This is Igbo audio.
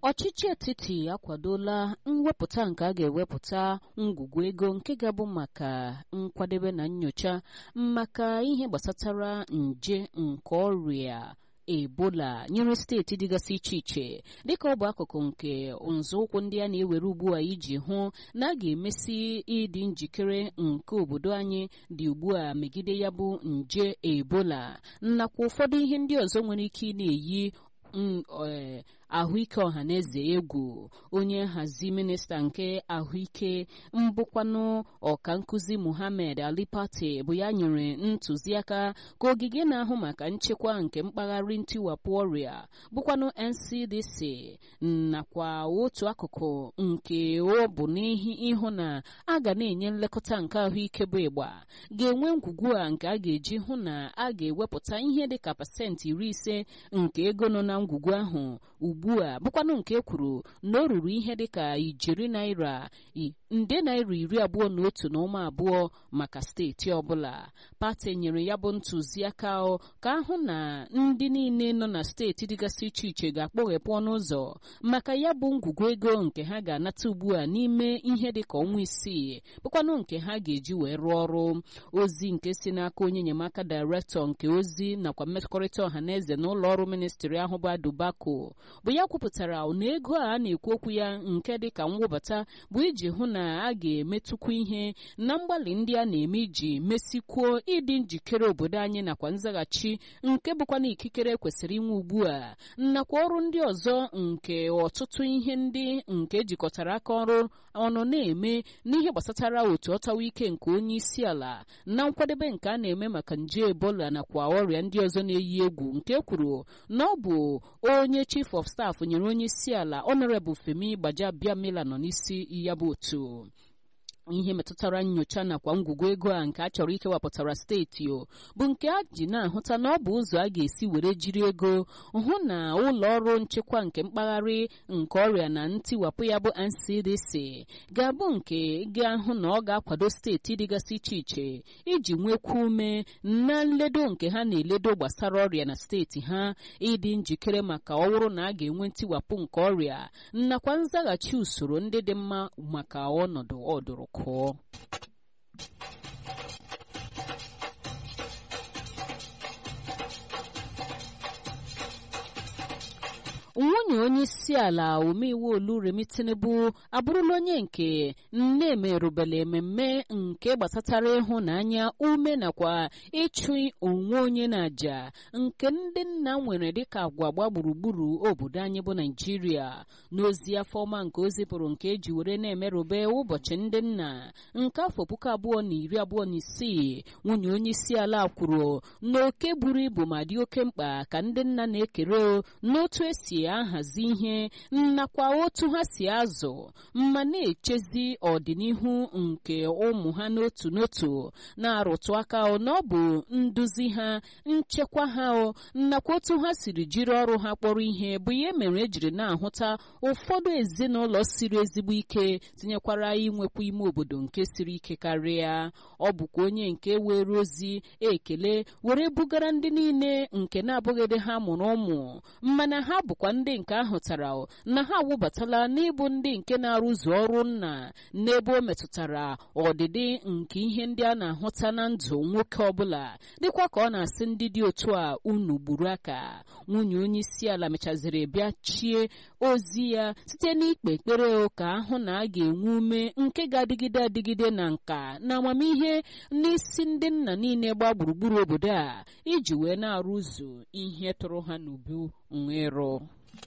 ọchịchị etiti akwadola mwepụta nke a ga-ewepụta ngwugwu ego nke ga-abụ maka nkwadebe na nyocha maka ihe gbasatara nje nke ọrịa ebola nyere steeti dịgasị iche iche dịka ọ bụ akụkụ nke nzọụkwụ ndị a na-ewere ugbu a iji hụ na a ga-emesi ịdị njikere nke obodo anyị dị ugbu a megide ya bụ nje ebola nakwa ụfọdụ ihe ndị ọzọ nwere ike ị na-eyi ahụike ọhaneze egwu onye nhazi minista nke ahụike mbụkwanụ ọka nkụzi muhammed ali pate bụ ya nyere ntụziaka ka ogige na-ahụ maka nchekwa nke mpaghara ntiwapụ ọrịa bụkwanụ ncdc nakwa otu akụkụ nke ọ bụ n'ihi ịhụ na a ga na-enye nlekọta nke ahụike bụ ịgba ga-enwe ngwugwu a nke a ga-eji hụ na a ga-ewepụta ihe dịka pasentị iri ise nke ego nọ na ngwugwu ahụ ugbu a bụkwanụ nke kwuru na o ruru ihe dịka ijeri naira nde naira iri abụọ na otu na ụma abụọ maka steeti ọbụla pati nyere ya bụ ntụziaka ka ahụ na ndị niile nọ na steeti dịgasị iche iche ga-akpọghepụ ọnụ ụzọ maka ya bụ ngwugwu ego nke ha ga-anata ugbu a n'ime ihe dịka ọnwa isii bụkwanụ nke ha ga-eji wee rụọ ọrụ ozi nke si n'aka onye enyemaka dairektọ nke ozi nakwa mmekọrịta ọha na eze na ụlọ ọrụ ministri ahụ bụ adubako bụ ya kwupụtara na ego a a na-ekwu okwu ya nke dịka mwụbata bụ iji hụ na a ga-emetụkwu ihe na mgbalị ndị a na-eme iji mesikwuo ịdị njikere obodo anyị nakwa nzaghachi nke bụkwa na ikikere kwesịrị inwe ugbu a nakwa ọrụ ndị ọzọ nke ọtụtụ ihe ndị nke jikọtara aka ọrụ ọnụ na-eme n'ihe gbasatara otu ọtawa ike nke onye isi ala na nkwadebe nke a na-eme maka nje ebola nakwa ọrịa ndị ọzọ na-eyi egwu nke kwuru na ọ bụ onye chief of staff nyere onye isi ala honorable femi gbajabiamila nọ n'isi ya bụ otu ihe metụtara nyocha nakwa ngwugwu ego a nke a chọrọ ikewapụtara steeti o bụ nke a ji na-ahụta na ọ bụ ụzọ a ga-esi were jiri ego hụ na ụlọ ọrụ nchekwa nke mpaghara nke ọrịa na ntiwapụ ya bụ ncdc ga-abụ nke ga-ahụ na ọ ga-akwado steeti dịgasị iche iche iji nwekwa ume na nledo nke ha na-eledo gbasara ọrịa na steeti ha ịdị njikere maka ọwụrụ na a ga-enwe ntiwapụ nke ọrịa nakwa nzaghachi usoro ndị dị mma maka ọnọdụ ọdụrụ kụọ nwunye onye isi ala omeiwu oluremi tinubu abụrụla onye nke nne merụbela ememme nke gbasatara ịhụnanya ume nakwa ịchụ onwe onye na aja nke ndị nna nwere dịka agwa gba gburugburu obodo anyị bụ naijiria n'ozi afọ ọma nke o zipụrụ nke eji were na-emerube ụbọchị ndị nna nke afọ puku abụọ na iri abụọ na isii nwunye onye isi ala kwuru na oke buru ibu ma dị oke mkpa ka ndị nna na-ekere n'otu esi ahazi ihe nakwa otu ha si azụ ma na-echezi ọdịnihu nke ụmụ ha n'otu n'otu na-arụtụ aka na ọ bụ nduzi ha nchekwa ha nakwa otu ha siri jiri ọrụ ha kpọrọ ihe bụ ihe mere ejiri na-ahụta ụfọdụ ezinụlọ siri ezigbo ike tinyekwara inwekwa ime obodo nke siri ike karịa ọ bụkwa onye nke were ozi ekele were bugara ndị niile nke na-abụghịdị ha mụrụ ụmụ mana ha bụkwa ndị nke ahụtara na ha awụbatala n'ịbụ ndị nke na-arụzu ọrụ nna n'ebe o metụtara ọdịdị nke ihe ndị a na-ahụta na ndụ nwoke ọbụla dịkwa ka ọ na-asị ndị dị otu a unu gburu aka nwunye onye isi ala mechaziri bịa chie ozi ya site n'ikpe ekpere ka ahụ na a ga-enwe ume nke ga-adịgide adịgide na nka na amamihe n'isi ndị nna niile gba gburugburu obodo a iji wee na-arụzu ihe tụrụ ha n'ubu nwerụ